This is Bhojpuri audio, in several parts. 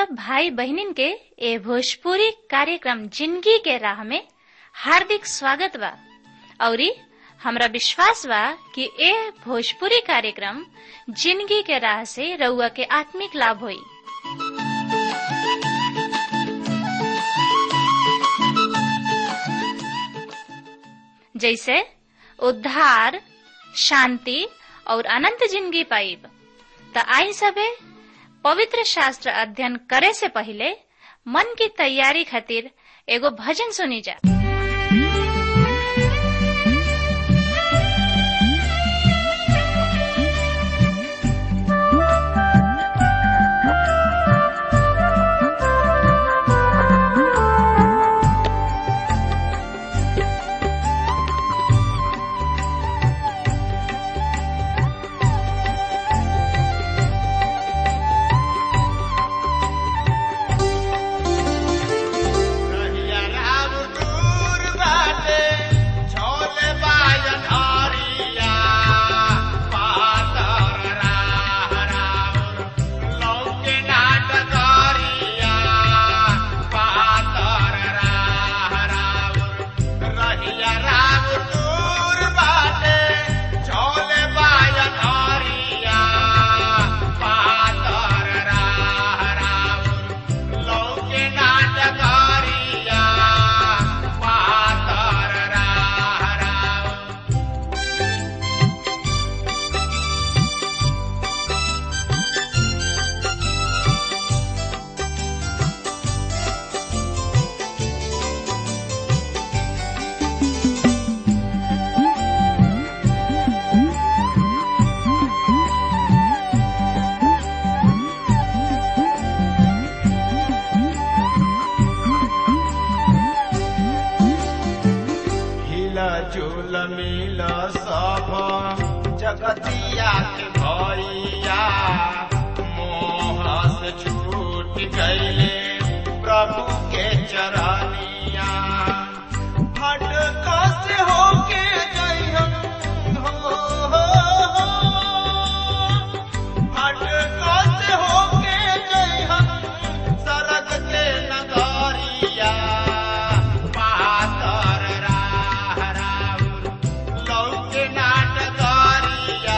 सब भाई बहनिन के ए भोजपुरी कार्यक्रम जिंदगी के राह में हार्दिक स्वागत बा औरी हमरा विश्वास बा कि ए भोजपुरी कार्यक्रम जिंदगी के राह से रउआ के आत्मिक लाभ होई जैसे उद्धार शांति और अनंत जिंदगी पाइब त आई सबे पवित्र शास्त्र अध्ययन करे से पहले मन की तैयारी खातिर एगो भजन सुनी जा रहिया राम दूर बाटे, छोले बाजन हरिया। पातर राह राउर, लौके नाट करिया। पातर राह राउर, रहिया राम दूर बाटे, छोले बाजन हरिया। पातर राह राउर, लौके नाटकारिया पातर राह राउर हिला झूल मिल सब जगतिया के भैया मोह से छूट गईले प्रभु के चरनिया हट कस होके जइहन हो, हो, हो। हट कस होके जइहन सरग के नगरिया पातर राह राउर लौके नाटकरिया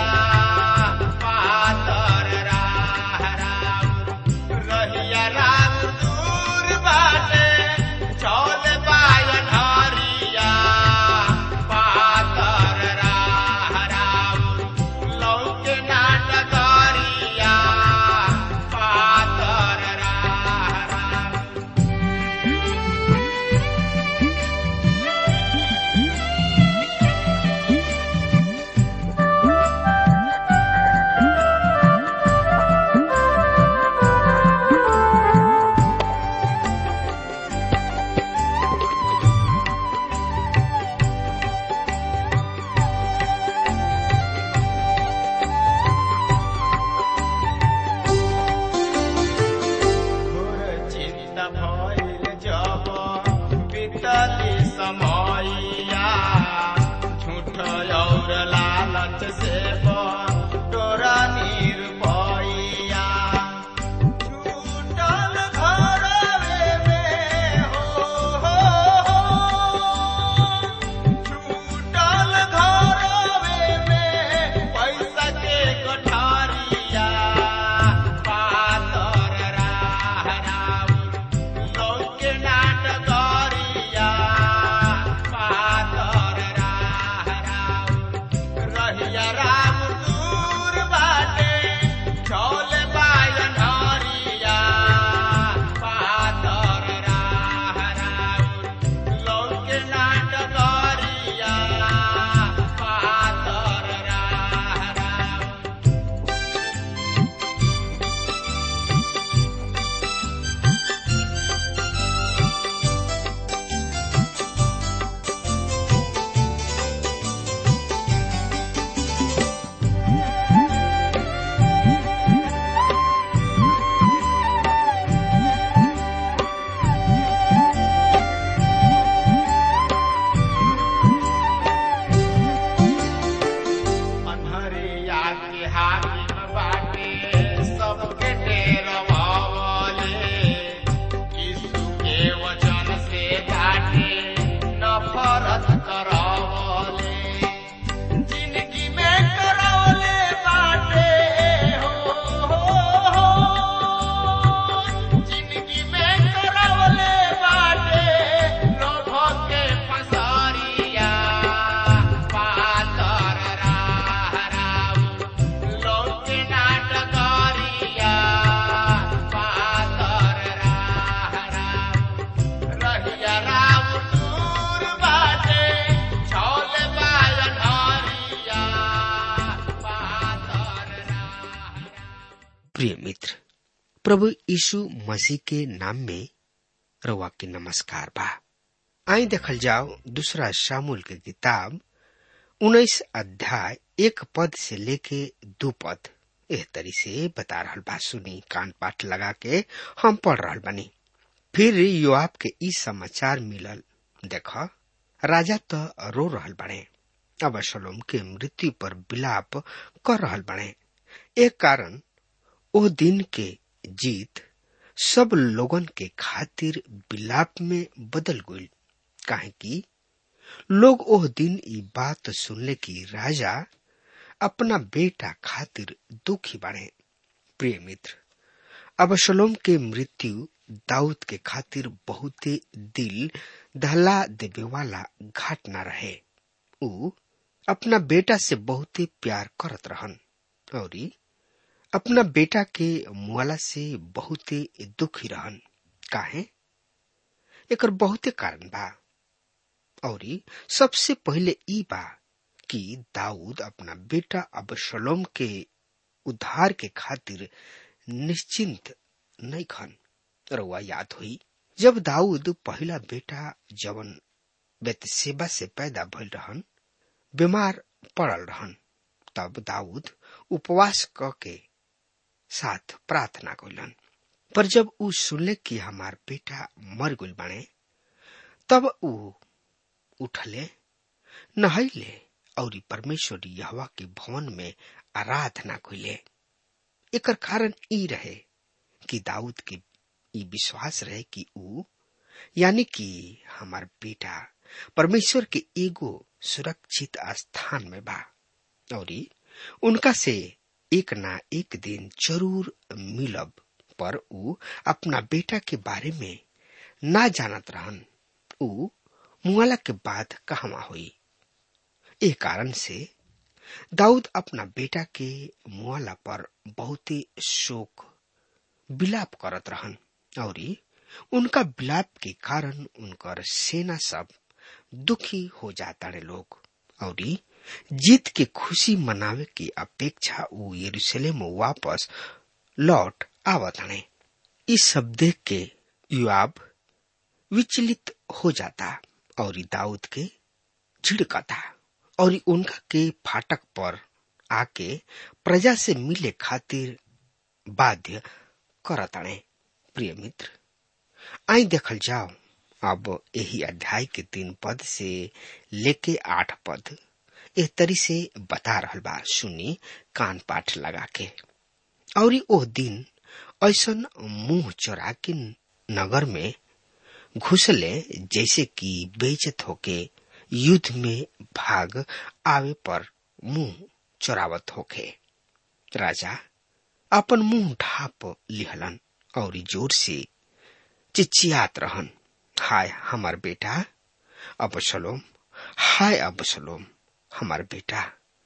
पातर राह राउर रहिया राम दूर बाटे चौल बायन हरिया प्रिय मित्र प्रभु यीशु मसीह के नाम में रवा के नमस्कार बा आई देखल जाओ दूसरा शामुल के किताब उन्नीस अध्याय एक पद से लेके दो पद एह तरी से बता रहल बा सुनी कान पाठ लगा के हम पढ़ रहल बनी फिर योआब के ई समाचार मिलल देख राजा तो रो रहल बने अब शलोम के मृत्यु पर विलाप कर रहल बने एक कारण ओ दिन के जीत सब लोगन के खातिर विलाप में बदल गई काहे कि लोग ओह दिन ई बात सुनले कि राजा अपना बेटा खातिर दुखी बने प्रिय मित्र अब शलोम के मृत्यु दाऊद के खातिर बहुते दिल दहला देवे वाला घटना रहे ऊ अपना बेटा से बहुते प्यार करत रहन और अपना बेटा के मुआला से बहुते दुखी रहन काहे एकर बहुते कारण बा और सबसे पहले ई बा कि दाऊद अपना बेटा अबशलोम के उद्धार के खातिर निश्चिंत नहीं खन रउआ याद हुई जब दाऊद पहला बेटा जवन बेतसेबा से पैदा भइल रहन बीमार पड़ल रहन तब दाऊद उपवास क के साथ प्रार्थना कइलन पर जब ऊ सुनले कि हमार बेटा मर गइल बाणे तब ऊ उठले नहैले और परमेश्वर यहवा के भवन में आराधना कइले एकर कारण ई रहे कि दाऊद के ई विश्वास रहे कि ऊ यानी कि हमार बेटा परमेश्वर के एगो सुरक्षित स्थान में बा और उनका से एक ना एक दिन जरूर मिलब पर ऊ अपना बेटा के बारे में ना जानत रहन ऊ मुआला के बाद कहवा हुई ए कारण से दाऊद अपना बेटा के मुआला पर बहुत ही शोक विलाप करत रहन और उनका विलाप के कारण उनकर सेना सब दुखी हो जाता रे लोग और जीत के खुशी मनावे की अपेक्षा वो यरूशलेम वापस लौट आवत हने इस सब देख के युवाब विचलित हो जाता और दाऊद के झिड़कता और उनका के फाटक पर आके प्रजा से मिले खातिर बाध्य करतणे प्रिय मित्र आई देखल जाओ अब यही अध्याय के तीन पद से लेके आठ पद एह तरी से बता रहल बा सुनी कान पाठ लगा के और ओह दिन ऐसन मुंह चोरा के नगर में घुसले जैसे कि बेचत होके युद्ध में भाग आवे पर मुंह चोरावत होके राजा अपन मुंह ढाप लिहलन और जोर से चिचियात रहन हाय हमार बेटा अबसलोम हाय अबसलोम हमार बेटा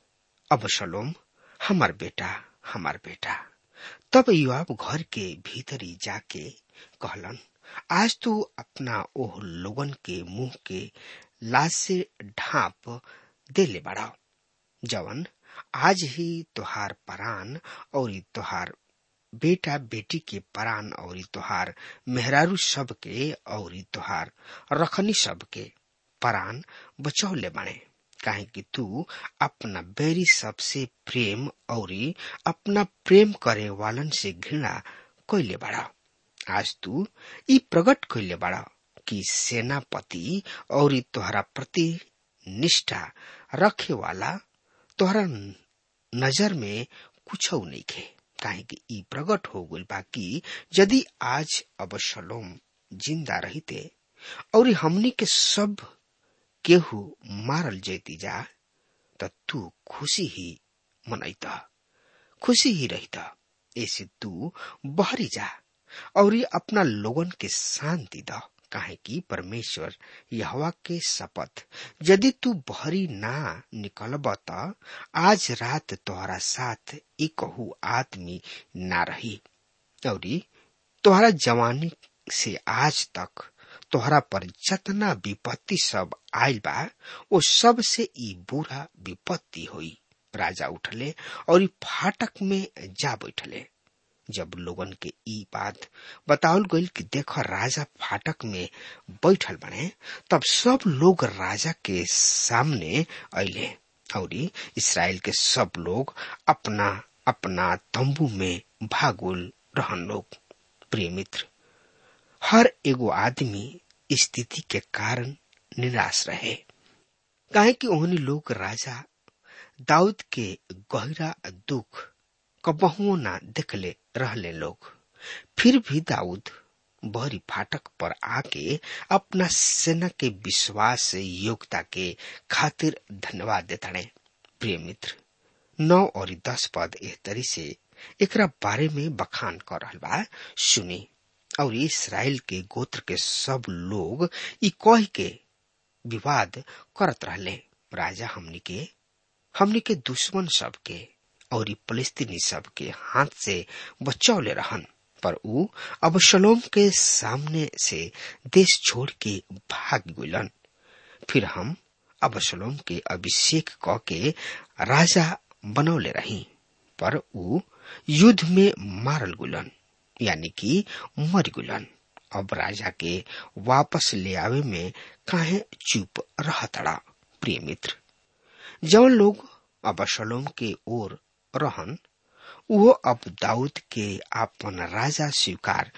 अबसलोम हमार बेटा हमार बेटा तब युवाब घर के भीतरी जाके कहलन आज तू अपना ओह लोगन के मुंह के लाश से ढाप दे ले बड़ा जवन आज ही तोहार परान और तोहार बेटा बेटी के परान और तोहार मेहरारू सब के और तोहार रखनी सब के परान बचौले बने काहे कि तू अपना बैरी सबसे प्रेम और अपना प्रेम करे वालन से घृणा कैले बड़ा आज तू ई प्रकट कैले बड़ा कि सेनापति और तोहरा प्रति निष्ठा रखे वाला तोहरा नजर में कुछ नहीं खे काहे कि ई प्रकट हो गइल बा कि यदि आज अबशलोम जिंदा रहते और हमनी के सब केहू मारल जैती जा त तू खुशी ही मनैता खुशी ही रहता ऐसे तू बहरी जा और अपना लोगन के शांति द काहे कि परमेश्वर यहवा के शपथ यदि तू बहरी ना निकलब त आज रात तोहरा साथ एकहू आदमी ना रही और तोहरा जवानी से आज तक तोहरा पर जतना विपत्ति सब आयल बा वो सब से ई बुरा विपत्ति हुई राजा उठले और फाटक में जा बैठले जब लोगन के ई बात बतावल गईल कि देख राजा फाटक में बैठल बने तब सब लोग राजा के सामने अले और इसराइल के सब लोग अपना अपना तंबू में भागुल रहन लोग प्रिय मित्र हर एगो आदमी स्थिति के कारण निराश रहे काहे कि ओहनी लोग राजा दाऊद के गहरा दुख कबहुओ ना देखले रहले लोग फिर भी दाऊद बहरी फाटक पर आके अपना सेना के विश्वास योग्यता के खातिर धन्यवाद देताड़े प्रिय मित्र नौ और दस पद एह तरी से एकरा बारे में बखान कर रहल बा सुनी और इसराइल के गोत्र के सब लोग ई कह के विवाद करत रहले राजा हमनी के हमनी के दुश्मन सब के और फलस्तीनी सब के हाथ से बचौले रहन पर ऊ अबशलोम के सामने से देश छोड़ के भाग गुलन फिर हम अबशलोम के अभिषेक क के राजा बनौले रही पर ऊ युद्ध में मारल गुलन यानी कि मर गुलन अब राजा के वापस ले आवे में काहे चुप रहतड़ा प्रिय मित्र जौन लोग अबशलोम के ओर रहन वो अब दाऊद के आपन राजा स्वीकार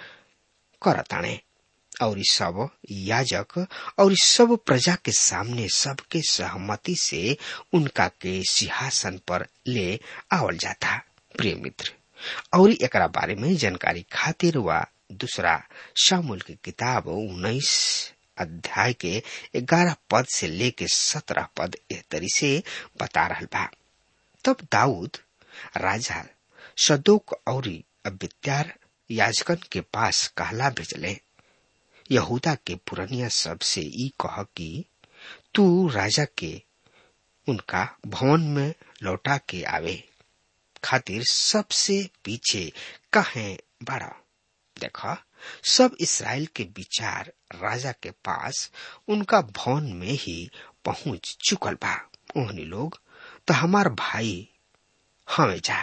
करताणे और इस सब याजक और इस सब प्रजा के सामने सबके सहमति से उनका के सिंहासन पर ले आवल जाता प्रिय मित्र और एकरा बारे में जानकारी खातिर वा दूसरा शामुल की किताब उन्नीस अध्याय के ग्यारह पद से लेके सत्रह पद एह तरी से बता रहा बा तब दाऊद राजा सदोक और अबित्यार याजकन के पास कहला भेजले यहूदा के पुरनिया सब से ई कह कि तू राजा के उनका भवन में लौटा के आवे खातिर सबसे पीछे कहे बड़ा देखा सब इसराइल के विचार राजा के पास उनका भवन में ही पहुंच चुकल बा ओहनी लोग तो हमार भाई हमें जा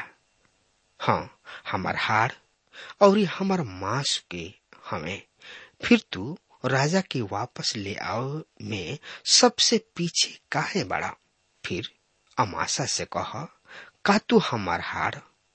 हाँ हमार हाड़ और हमार मांस के हमें फिर तू राजा के वापस ले आओ में सबसे पीछे काहे बड़ा फिर अमाशा से कह का तू हमार हाड़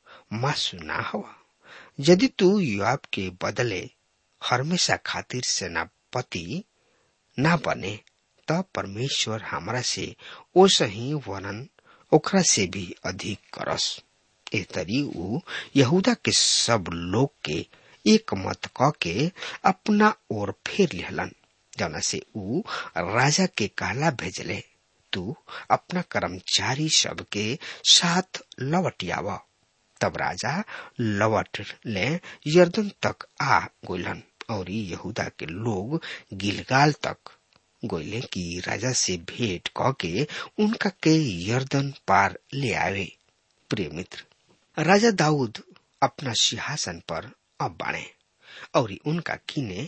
मासु ना हवा यदि तू युवाब के बदले हमेशा खातिर सेनापति ना बने तब परमेश्वर हमरा से ओस ही वर्णन ओकरा से भी अधिक करस ए तरी ऊ यहूदा के सब लोग के एक मत क के अपना ओर फेर लिहलन जौना से ऊ राजा के कहला भेजले तू अपना कर्मचारी सब के साथ लौट आवा तब राजा लौट ले यर्दन तक आ गोलन और यहूदा के लोग गिलगाल तक गोले की राजा से भेंट क के उनका के यर्दन पार ले आवे प्रिय मित्र राजा दाऊद अपना सिंहासन पर अब बाणे और उनका किने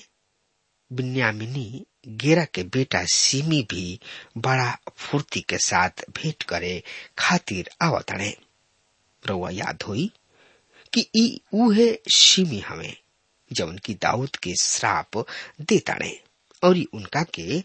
बिन्यामिनी गेरा के बेटा सिमी भी बड़ा फुर्ती के साथ भेंट करे खातिर आवतड़े रउआ याद होई कि ई उहे सिमी हमें जौन की दाऊद के श्राप देताड़े और उनका के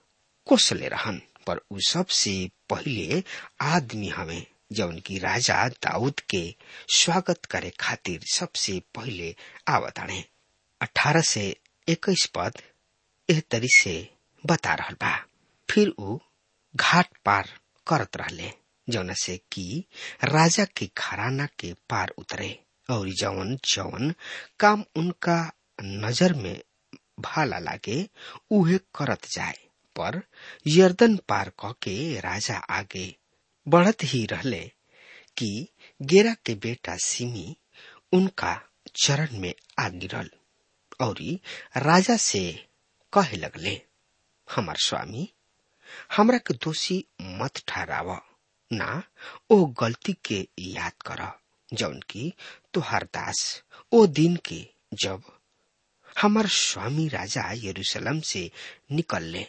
कोसले रहन पर उ सबसे पहले आदमी हमें जौन की राजा दाऊद के स्वागत करे खातिर सबसे पहले आवताड़े अठारह से इक्कीस पद एह तरी से बता रहल बा फिर उ घाट पार करत रहले जौन से कि राजा के घराना के पार उतरे और जवन जवन काम उनका नजर में भाला लागे उहे करत जाए पर यर्दन पार क के राजा आगे बढ़त ही रहले कि गेरा के बेटा सिमी उनका चरण में आ गिरल और राजा से कहे लगले हमार स्वामी हमरा के दोषी मत ठहराव ना ओ गलती के याद कर जौन की तुहार दास ओ दिन के जब हमार स्वामी राजा यरूशलेम से निकलले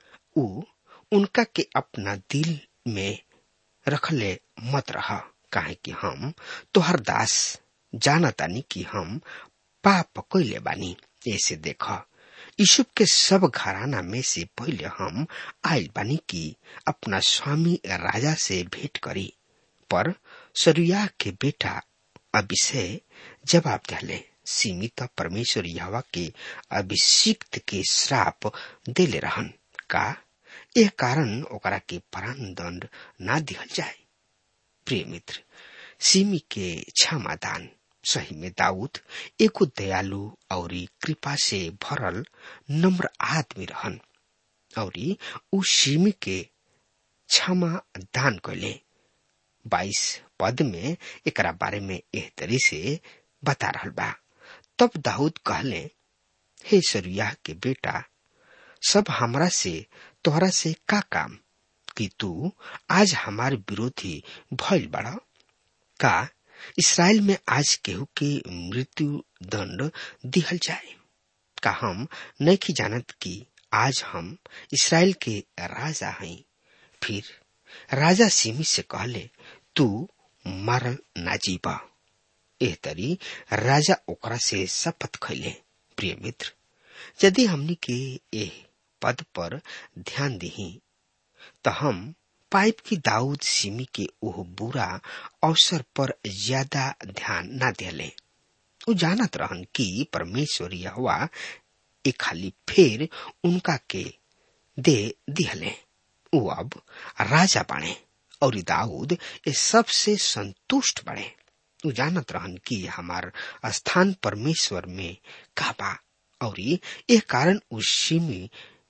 उ उनका के अपना दिल में रखले मत रह काहे कि हम तोहर दास जानतानी कि हम पाप कैले बानी ऐसे देख यूसुफ के सब घराना में से पहले हम आयल बानी कि अपना स्वामी राजा से भेंट करी पर सरुया के बेटा अभिषेक जवाब दिले सीमित परमेश्वर यहवा के अभिषिक्त के श्राप देले रहन का यह कारण ओकरा के प्राण दंड ना दिहल जाए प्रिय मित्र सीमी के क्षमादान सही में दाऊद एको दयालु और कृपा से भरल नम्र आदमी रहन और उ सीमी के क्षमा दान कैले बाईस पद में एकरा बारे में एह तरी से बता रहल बा तब दाऊद कहले हे सरुया के बेटा सब हमरा से तोहरा से का काम कि तू आज हमारे विरोधी भइल बड़ा का इसराइल में आज केहू के मृत्यु दंड दिहल जाए का हम नहीं जानत कि आज हम इसराइल के राजा हई फिर राजा सिमी से कहले तू मरल ना जीवा एह तरी राजा ओकरा से शपथ खैले प्रिय मित्र यदि हमनी के एह पद पर ध्यान दही तो हम पाइप की दाऊद सिमी के ओह बुरा अवसर पर ज्यादा ध्यान न दिले उ जानत रहन कि परमेश्वर यहोवा एक खाली फेर उनका के दे दिहले उ अब राजा बने और दाऊद ये सबसे संतुष्ट बने उ जानत रहन कि हमार स्थान परमेश्वर में का बा और ये कारण उस सिमी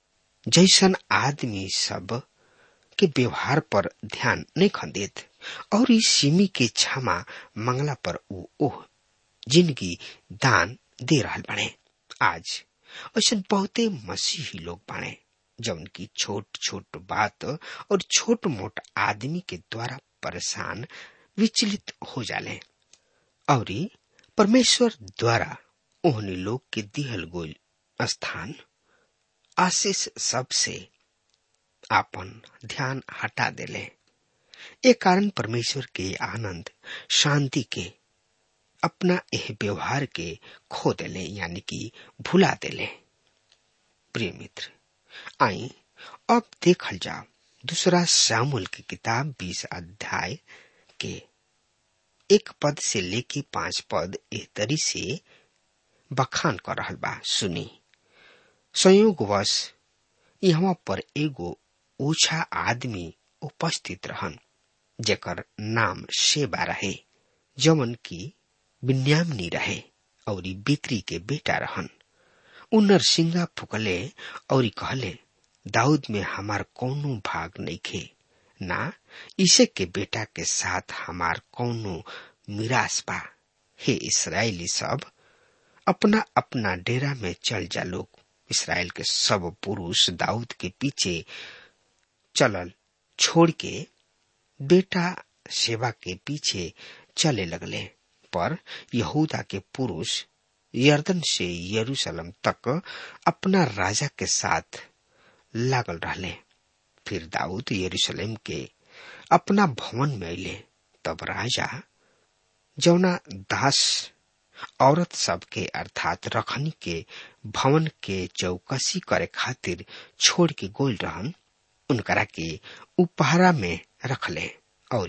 जैसन आदमी सब के व्यवहार पर ध्यान नहीं खंदित और इस सिमी के क्षमा मंगला पर उ ओह जिंदगी दान दे रहा बने आज ऐसा बहुते मसीही लोग बने जौन की छोट छोट बात और छोट मोट आदमी के द्वारा परेशान विचलित हो जाले और परमेश्वर द्वारा ओहनी लोग के दिहल गोल स्थान आशीष सबसे आपन ध्यान हटा देले ए कारण परमेश्वर के आनंद शांति के अपना यह व्यवहार के खो देले यानी कि भुला देले प्रिय मित्र आई अब देखल जाओ दूसरा सामुल की किताब बीस अध्याय के एक पद से लेके पांच पद एह तरी से बखान कर रहल बा सुनी संयोगवश यहाँ पर एगो ओछा आदमी उपस्थित रहन जेकर नाम शेबा रहे जमन की बिन्यामनी रहे और बिक्री के बेटा रहन उ नरसिंगा फुकले और कहले दाऊद में हमार कौनो भाग नहीं खे ना इसे के बेटा के साथ हमार कौनो मिरास बा हे इसराइली सब अपना अपना डेरा में चल जा लोग इसराइल के सब पुरुष दाऊद के पीछे चलल छोड़ के बेटा सेवा के पीछे चले लगले पर यहूदा के पुरुष यर्दन से यरूशलेम तक अपना राजा के साथ लागल रहले फिर दाऊद यरूशलेम के अपना भवन में अले तब राजा जौना दास औरत सबके अर्थात रखनी के भवन के चौकसी करे खातिर छोड़ के गोल रहन उनकरा के उपहारा में रखले और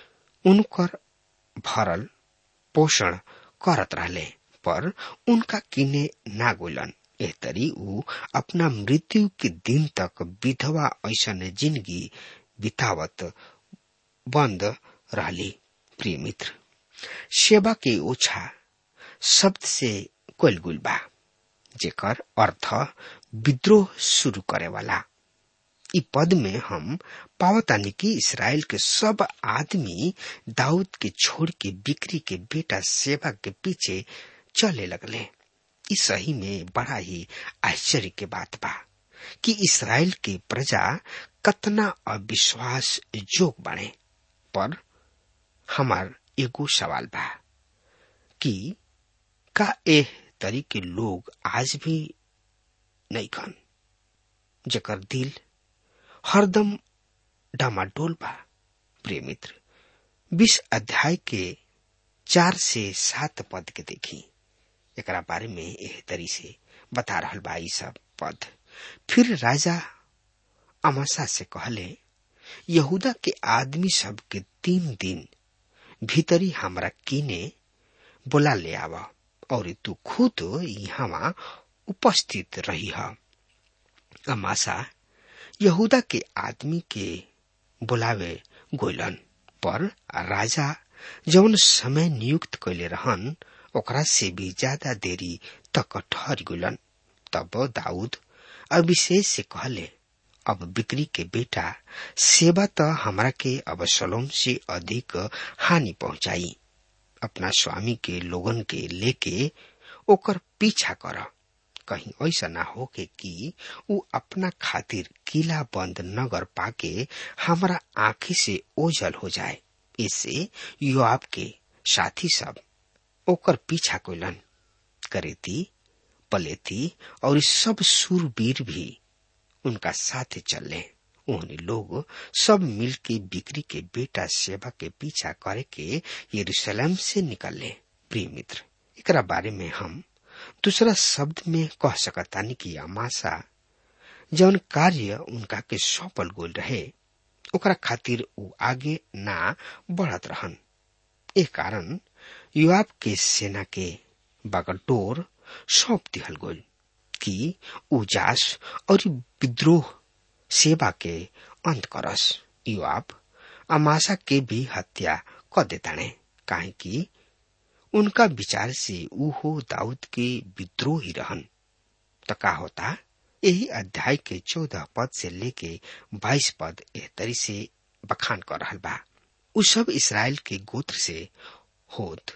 उनकर भरल पोषण करत रहले पर उनका किने ना गोलन एह तरी ऊ अपना मृत्यु के दिन तक विधवा ऐसन जिंदगी बितावत बंद रहली प्रिय मित्र सेवा के ओछा शब्द से कोलगुल बा जेकर अर्थ विद्रोह शुरू करे वाला इ पद में हम पावतानी कि इसराइल के सब आदमी दाऊद के छोड़ के बिक्री के बेटा सेवा के पीछे चले लगले इ सही में बड़ा ही आश्चर्य के बात बा कि इसराइल के प्रजा कतना अविश्वास जोग बने पर हमार एगो सवाल बा कि का एह तरीके लोग आज भी नहीं खन जकर दिल हरदम डामाडोल बा प्रिय मित्र बीस अध्याय के चार से सात पद के देखी एकरा बारे में एह तरी से बता रहल बा ई सब पद फिर राजा अमासा से कहले यहूदा के आदमी सब के तीन दिन भीतरी हमरा कीने बोला ले आवा और तू खुद यहाँ उपस्थित रही है अमासा यहूदा के आदमी के बुलावे गोइलन पर राजा जौन समय नियुक्त कैले रहन ओकरा से भी ज्यादा देरी तक ठहर गुलन तब दाऊद अभिषेक से कहले अब बिक्री के बेटा सेवा त हमरा के अब सलोम से अधिक हानि पहुंचाई अपना स्वामी के लोगन के लेके ओकर पीछा कर कहीं ऐसा ना हो के कि उ अपना खातिर किला बंद नगर पाके हमरा आंखी से ओझल हो जाए इससे युवाब के साथी सब ओकर पीछा कोलन करेती पलेती और सब सूरवीर भी उनका साथ चले उन्हें लोग सब मिल के बिक्री के बेटा सेवा के पीछा करे के यरूशलेम से निकले प्रिय मित्र एकरा बारे में हम दूसरा शब्द में कह सकतानी कि अमासा जौन कार्य उनका के सौंपल गोल रहे ओकरा खातिर उ आगे ना बढ़त रहन ए कारण युवाब के सेना के बागडोर सौंप दिहल गोल कि उजास और विद्रोह सेवा के अंत करस युवाब अमासा के भी हत्या कर देताने काहे कि उनका विचार से ऊ हो दाऊद के विद्रोही रहन तो का होता यही अध्याय के चौदह पद से लेके बाईस पद एह तरी से बखान कर रहल बा उ सब इसराइल के गोत्र से होत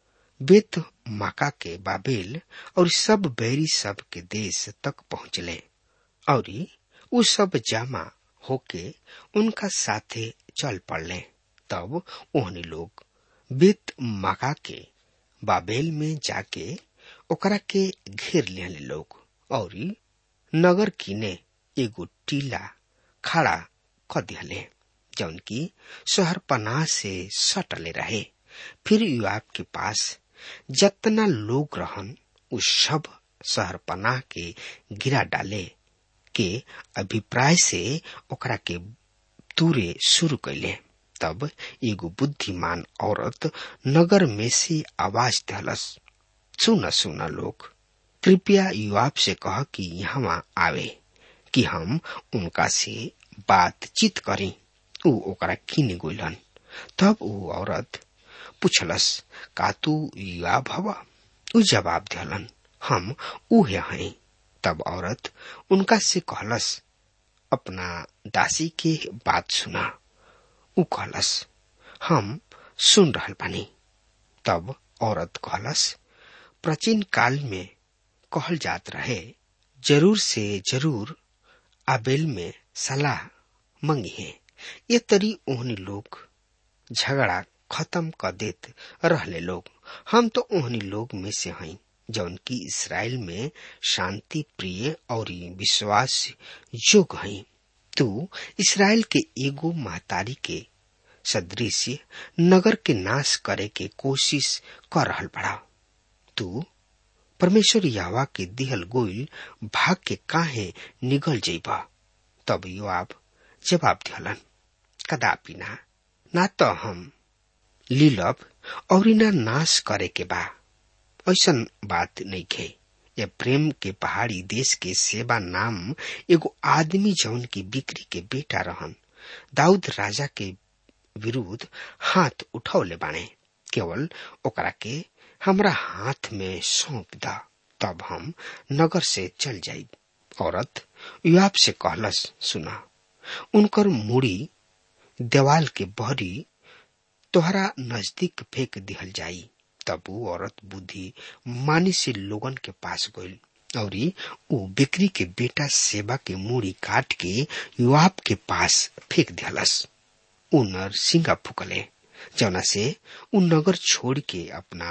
बेत माका के बाबेल और सब बैरी सब के देश तक पहुंचले और उ सब जामा होके उनका साथे चल पड़ले तब ओहनी लोग बेत माका के बाबेल में जाके ओकरा के घेर लिहले लोग और नगर किने एगो टीला खड़ा क दिहले जौन की शहर पनाह से सटले रहे फिर युवाब के पास जतना लोग रहन उ सब शहर पनाह के गिरा डाले के अभिप्राय से ओकरा के दूरे शुरू कैले तब एगो बुद्धिमान औरत नगर में से आवाज दहलस सुन सुन लोग कृपया युवाब से कह कि यहाँ आवे कि हम उनका से बातचीत करी ऊ ओकरा किने गोलन तब ऊ औरत पूछलस का तू युवाब हवा ऊ जवाब दिहलन हम उहे हैं तब औरत उनका से कहलस अपना दासी के बात सुना ऊ कहलस हम सुन रहल बानी तब औरत कहलस प्राचीन काल में कहल जात रहे जरूर से जरूर आबेल में सलाह मंगी है ये तरी ओहनी लोग झगड़ा खत्म कर देत रहले लोग हम तो ओहनी लोग में से हई जौन की इसराइल में शांति प्रिय और विश्वास योग हई तू इसराइल के एगो महतारी के सदृश नगर के नाश करे के कोशिश कर रहल बड़ा तू परमेश्वर यावा के दिहल गोइल भाग के काहे निगल जेबा तब युवाब जवाब दिहलन कदापि ना ना तो हम लीलब और ना नाश करे के बा ऐसन बात नहीं खे ये प्रेम के पहाड़ी देश के सेवा नाम एगो आदमी जौन की बिक्री के बेटा रहन दाऊद राजा के विरुद्ध हाथ उठौले बाणे केवल ओकरा के हमरा हाथ में सौंप दा तब हम नगर से चल जाई औरत युवाब से कहलस सुना उनकर मुड़ी देवाल के बहरी तोहरा नजदीक फेंक दिहल जाई तब वो औरत बुद्धि मानी से लोगन के पास गईल और वो बिक्री के बेटा सेवा के मूड़ी काट के युवाब के पास फेंक दिहलस उ नर सिंगा फुकले जौना से उ नगर छोड़ के अपना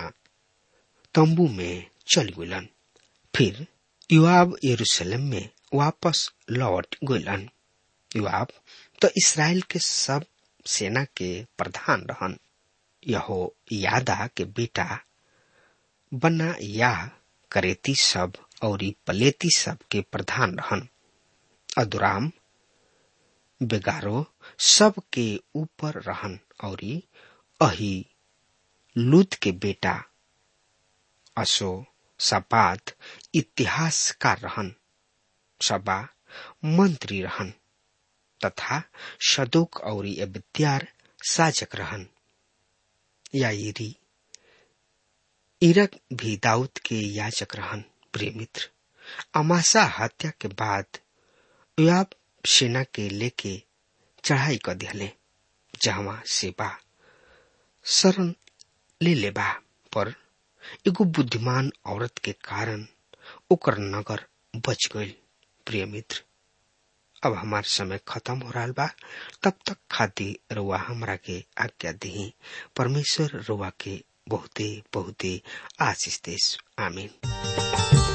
तंबू में चल गलन फिर युवाब यरूशलेम में वापस लौट गलन युवाब तो इसराइल के सब सेना के प्रधान रहन यहो यादा के बेटा बना या करेती सब और पलेती सब के प्रधान रहन अदुराम बेगारो सब के ऊपर रहन और अही लूत के बेटा असो सपात इतिहासकार रहन सबा मंत्री रहन तथा सदोक और एबत्यार साजक रहन याईरी इरक भी दाऊद के याचक रहन प्रिय मित्र अमासा हत्या के बाद योआब सेना के लेके चढ़ाई कर दिहले जहवा सेबा शरण ले लेबा पर एगो बुद्धिमान औरत के कारण ओकर नगर बच गई प्रिय मित्र अब हमार समय खत्म हो रहा बा तब तक खातिर रुआ हमरा के आज्ञा दी परमेश्वर रुआ के बहुते बहुते आशीष देश आमीन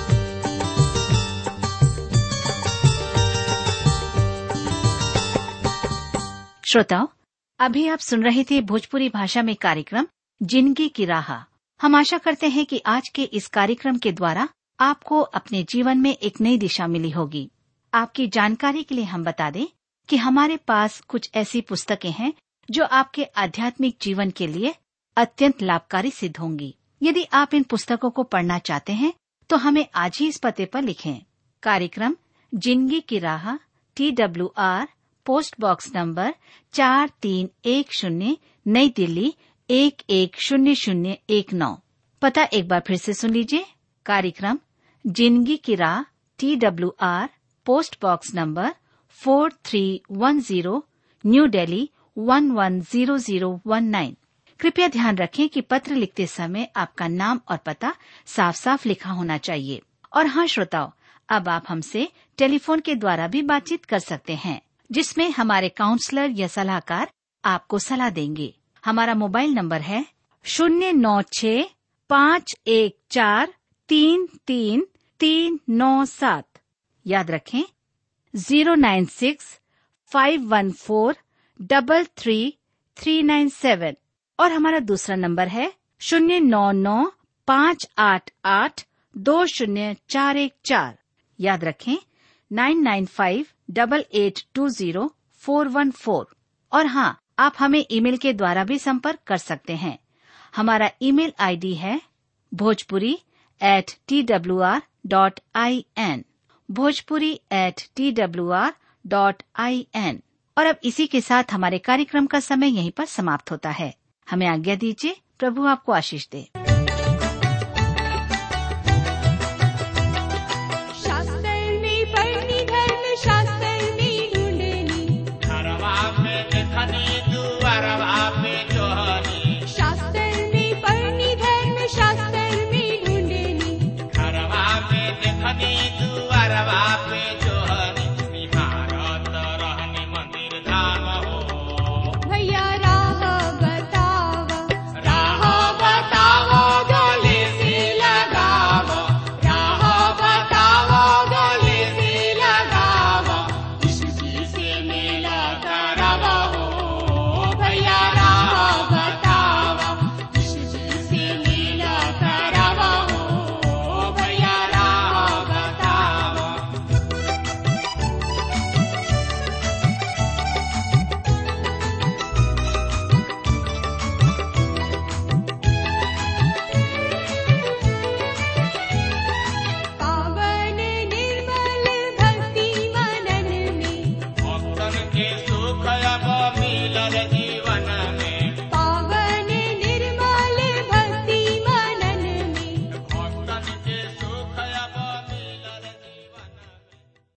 श्रोताओं अभी आप सुन रहे थे भोजपुरी भाषा में कार्यक्रम जिंदगी की राह हम आशा करते हैं कि आज के इस कार्यक्रम के द्वारा आपको अपने जीवन में एक नई दिशा मिली होगी आपकी जानकारी के लिए हम बता दें कि हमारे पास कुछ ऐसी पुस्तकें हैं जो आपके आध्यात्मिक जीवन के लिए अत्यंत लाभकारी सिद्ध होंगी यदि आप इन पुस्तकों को पढ़ना चाहते हैं तो हमें आज ही इस पते पर लिखें कार्यक्रम जिंदगी की राह T W R post box number चार तीन एक शून्य नई दिल्ली एक एक शून्य शून्य एक नौ पता एक बार फिर से सुन लीजिए कार्यक्रम जिंदगी की राह T W R post box number four three one zero new Delhi one one zero zero one nine कृपया ध्यान रखें कि पत्र लिखते समय आपका नाम और पता साफ साफ लिखा होना चाहिए और हाँ श्रोताओं अब आप हमसे टेलीफोन के द्वारा भी बातचीत कर सकते हैं जिसमें हमारे काउंसलर या सलाहकार आपको सलाह देंगे हमारा मोबाइल नंबर है शून्य नौ छ पाँच एक चार तीन तीन तीन नौ सात याद रखें zero nine six five one four double three three nine seven और हमारा दूसरा नंबर है शून्य नौ नौ पाँच आठ आठ दो शून्य चार एक चार याद रखें nine nine five double eight two zero four one four और हाँ आप हमें ईमेल के द्वारा भी संपर्क कर सकते हैं हमारा ईमेल आईडी है Bhojpuri at T W R dot I N Bhojpuri at T W R dot I N और अब इसी के साथ हमारे कार्यक्रम का समय यहीं पर समाप्त होता है हमें आज्ञा दीजिए प्रभु आपको आशीष दे